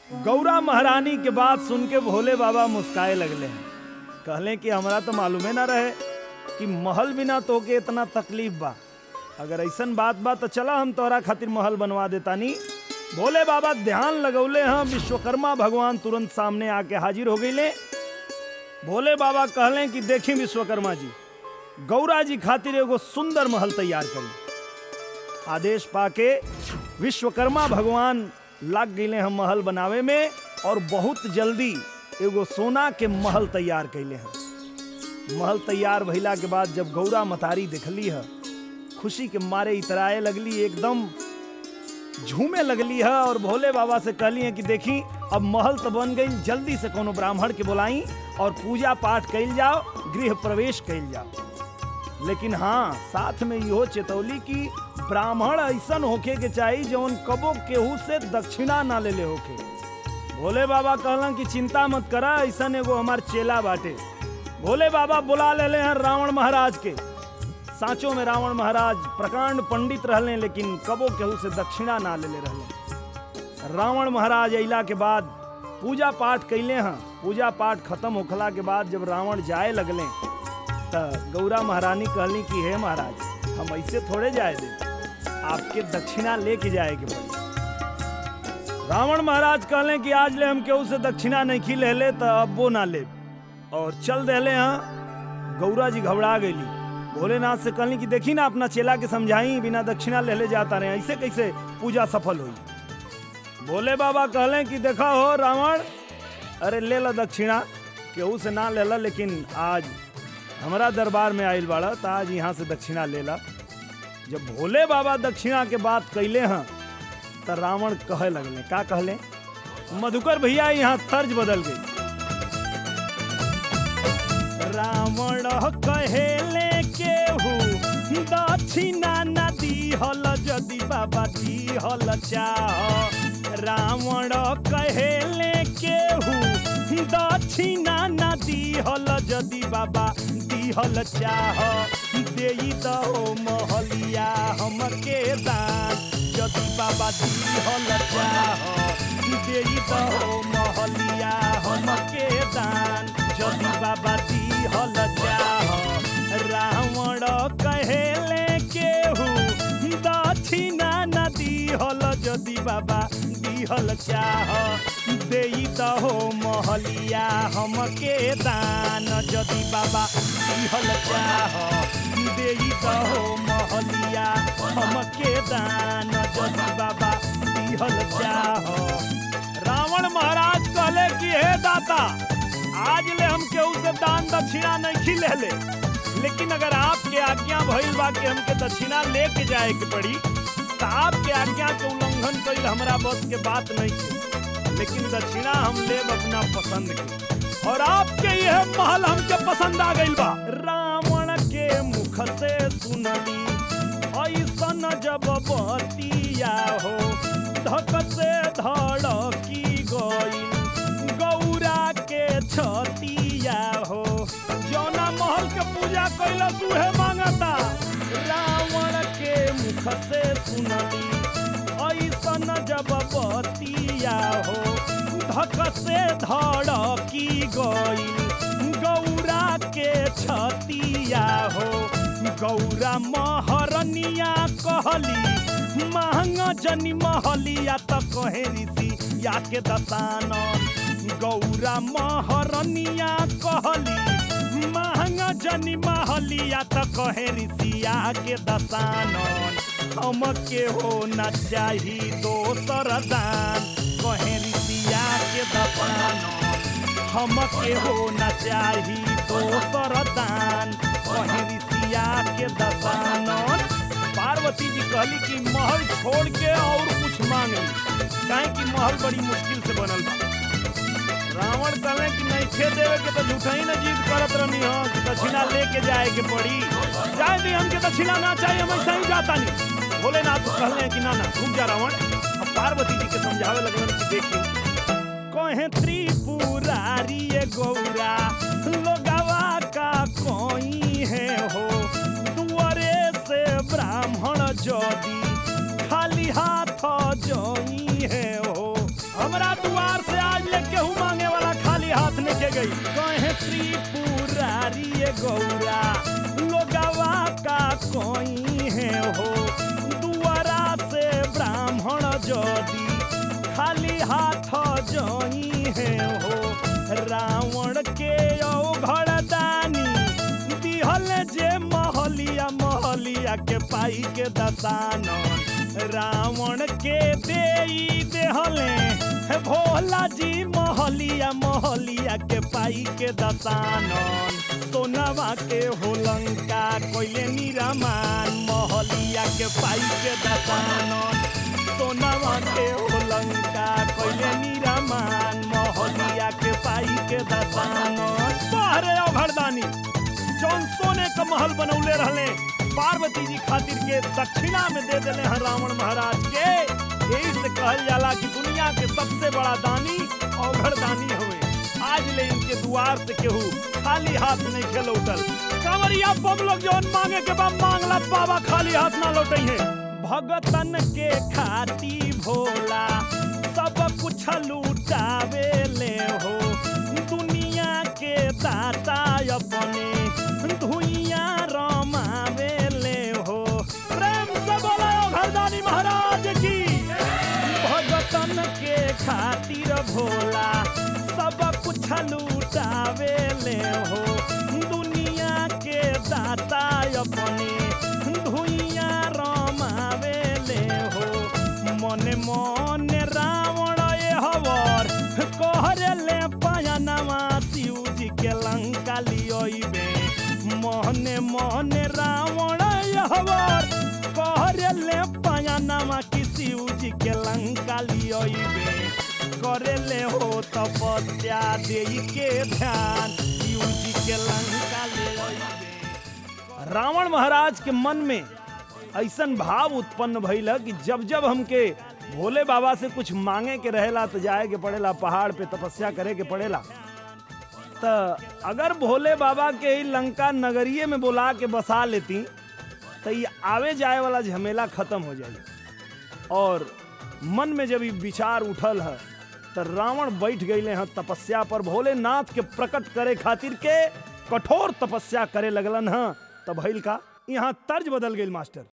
गौरा महारानी के बात सुन के भोले बाबा मुस्काए लगले हैं कहले कि हमरा तो मालूमे ना रहे कि महल बिना तो के इतना तकलीफ बा अगर ऐसन बात बा तो चला हम तोहरा खातिर महल बनवा देतानी भोले बाबा ध्यान लगौले हैं विश्वकर्मा भगवान तुरंत सामने आके हाजिर हो गईले भोले बाबा कहले कि देखी विश्वकर्मा जी गौरा जी खातिर एगो सुंदर महल तैयार करी आदेश पाके विश्वकर्मा भगवान लग गए हम महल बनावे में और बहुत जल्दी एगो सोना के महल तैयार कैले हैं महल तैयार भइला के बाद जब गौरा मतारी देखली है खुशी के मारे इतराए लगली एकदम झूमे लगली है और भोले बाबा से कहली है कि देखी अब महल तो बन गई जल्दी से कोनो ब्राह्मण के बुलाई और पूजा पाठ कैल जाओ गृह प्रवेश कैल जाओ लेकिन हाँ साथ में इहो चेतौली की ब्राह्मण ऐसन होके के चाहिए जौन कबो केहू से दक्षिणा ना ले ले होके भोले बाबा कहलन कि चिंता मत करा ऐसन एगो हमार चेला बाटे भोले बाबा बुला ले हैं रावण महाराज के साँचों में रावण महाराज प्रकांड पंडित रहले लेकिन कबो केहू से दक्षिणा ना ले ले रहले रावण महाराज अइला के बाद पूजा पाठ कैले हैं पूजा पाठ खत्म होखला के बाद जब रावण जाए लगले त गौरा महारानी कहली कि हे महाराज हम ऐसे थोड़े जाए दे आपके दक्षिणा लेके जाए के पड़ी रावण महाराज कहले कि आज ले हम केहू से दक्षिणा नहीं खी ले ले तो अब वो ना ले और चल देले हाँ गौरा जी घबरा गईली भोलेनाथ से कहली कि देखी ना अपना चेला के समझाई बिना दक्षिणा ले ले जाता रहे ऐसे कैसे पूजा सफल हुई भोले बाबा कहले कि देखा हो रावण अरे ले ला दक्षिणा केहू से ना ले ला लेकिन आज हमारा दरबार में आयल बाड़ा तो आज यहाँ से दक्षिणा ले ला जब भोले बाबा दक्षिणा के बात कैले हैं तो रावण कहे लगले का कहले मधुकर भैया यहाँ तर्ज बदल गई रावण कहेले केहू दक्षिणा न दिहल जदि बाबा दिहल चाह रावण कहेले केहू दक्षिणा न दिहल जदि बाबा दिहल चाह देई दहो महलिया हमके दान जदि बाबा दिहल चाह देई दहो महलिया हमके दान जदि बाबा दिहल चाह रावण कहेले केहू दक्षिणा न दिहल जदि बाबा दिहल चाह देई दहो महलिया हमके दान जदि बाबा दिहल चाह देई दहो महलिया हमके दान जदि बाबा दिहल चाह रावण महाराज कहले कि हे दाता आज ले हम केहू से दान दक्षिणा नहीं खिले ले लेकिन अगर आपके आज्ञा भइल बा कि हमके दक्षिणा लेके जाए के पड़ी तो आपके आज्ञा के उल्लंघन कईल हमरा बस के बात नहीं है लेकिन दक्षिणा हम लेब अपना पसंद के और आपके यह महल हमके पसंद आ गइल बा रावण के मुख से सुनली ऐसन जब बतिया हो धक से धड़की गइल गौरा के छतिया हो जौना महल के पूजा कैलस उहे मांगता रावण के मुख से सुनली ऐसन जब बतिया हो धक से धड़की गइल गौरा के छतिया हो गौरा महरनिया कहली महंगा जनी महलिया त कहे ऋषि या के दसानन गौरा महरनिया कहली महंगा जनी महलिया त कहे ऋषिया के दसानन हमके हो न चाही दोसर दान कहे ऋषिया के दसानन हमके हो न चाही दोसर दान कहे ऋषिया के दसानन पार्वती जी कहली कि महल छोड़ के और कुछ मांग ली काहे कि महल बड़ी मुश्किल से बनल बा रावण कहले कि नहीं खे देवे के तो झूठा ही ना जीत करत रहनी हो कि दक्षिणा लेके जाए के पड़ी जाए दी हमके दक्षिणा ना चाहिए हम ऐसा ही जाता नहीं भोलेनाथ कहले कि ना ना रुक जा रावण अब पार्वती जी के समझावे लगलन कि देखिए कहे त्रिपुरारी ये गौरा लोगवा का कोई है हो दुआरे से ब्राह्मण जदी खाली हाथ जोई है हो हमरा द्वार के गई कहे त्रिपुरारी ये गौरा लोगवा का कोई है हो दुआरा से ब्राह्मण जदी खाली हाथ जई है हो रावण के औघड़ दानी दिहल जे महलिया महलिया के पाई के दसानन रावण के देई देहले भोला जी महलिया महलिया के पाई के दसानन सोनवा के होलंका कोइले निरामान महलिया के पाई के दसानन सोनवा के होलंका कोइले निरामान महलिया के पाई के दसानन बाहरे अभरदानी जौन सोने का महल बनौले रहले पार्वती जी खातिर के दक्षिणा में दे देले हैं रावण महाराज के यही से कहल जाला कि दुनिया के सबसे बड़ा दानी औघड़ दानी हुए आज ले इनके द्वार से केहू खाली हाथ नहीं के लौटल कंवरिया बम लोग जौन मांगे के बाद मांगला बाबा खाली हाथ ना लौटे हैं भगतन के खाती भोला सब कुछ लूटावे ले हो दुनिया के दाता अपने धुइया रमावे ले हो प्रेम से बोलो घरदानी महाराज की भगतन के खातिर भोला सब कुछ लूटावे ले हो दुनिया के दाता अपने धुइया रमावे ले हो मने मने रावण ये हवर कहरे ले पयनवा शिव जी के लंका लियोइबे मने मने रावण ये हवर कहरे ले पयनवा की शिव जी के लंका लियोइबे करे ले हो तपस्या देई के ध्यान शिव जी के लंका लियोइबे रावण महाराज के मन में ऐसन भाव उत्पन्न भइल कि जब जब हमके भोले बाबा से कुछ मांगे के रहेला तो जाए के पड़ेला पहाड़ पे तपस्या करे के पड़ेला तो अगर भोले बाबा के ही लंका नगरिये में बुला के बसा लेती तो ये आवे जाए वाला झमेला खत्म हो जाए और मन में जब ये विचार उठल है तो रावण बैठ गए हैं तपस्या पर भोलेनाथ के प्रकट करे खातिर के कठोर तपस्या करे लगलन है तब भइल का यहाँ तर्ज बदल गई मास्टर